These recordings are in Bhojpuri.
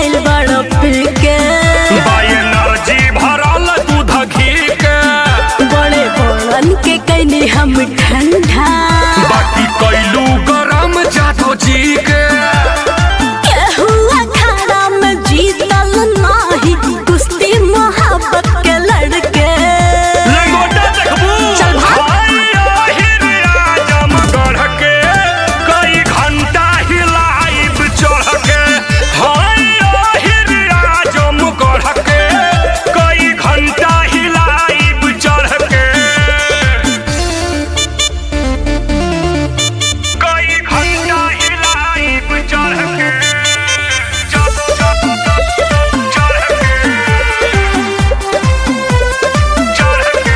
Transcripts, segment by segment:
आइल बड़ पी के एनर्जी भरल दूध घी के बड़े बड़न के कैली हम ठंडा बाकी कैलू गरम जादो जी के केहू अखाड़ा में जीतल नाही कुश्ती मोहब्बत के लड़के लंगोटा देखबू चल भाग। हाय आहिर आजमगढ़ के कई घंटा हिलाइब चढ़ के हाय आहिर आजमगढ़ के कई घंटा हिलाइब चढ़ के कई घंटा हिलाइब चढ़ के चढ़ चढ़ चढ़ के चढ़ के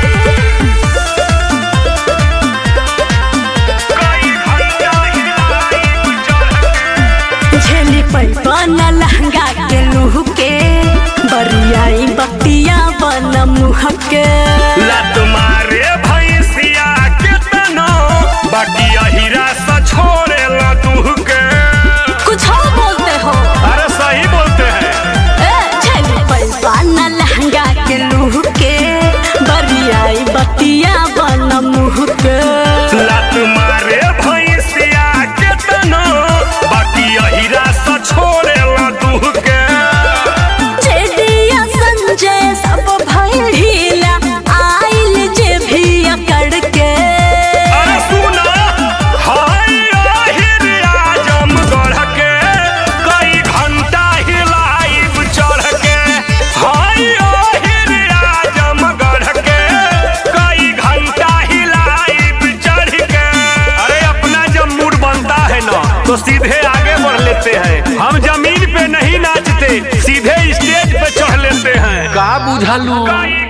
कई घंटा हिलाइब चढ़ के झेली पैपन लहंगा के लूह के बरियाई बतिया बन मुह के लत मारे भैंसिया के तनो बाकी अहिरा सा छोड़े ला दूह के कुछ और बोलते हो अरे सही बोलते हैं ए, झेली पैपन लहंगा के लूह के बरियाई बतिया बन मुह के लत मारे भैंसिया के तनो बाकी अहिरा सा छोड़े ला दूह के जेडिया संजय सब भइल ढीला आइल जे भी अकड़ के अरे सुना हाय आहिर आजमगढ़ के कई घंटा हिलाइब चढ़ के हाय आहिर आजमगढ़ के कई घंटा हिलाइब चढ़ के अरे अपना जब मूड बनता है ना तो सीधे आगे बढ़ लेते हैं हम जमीन पे नहीं नाचते सीधे स्टेज पे चढ़ लेते हैं का बुझलू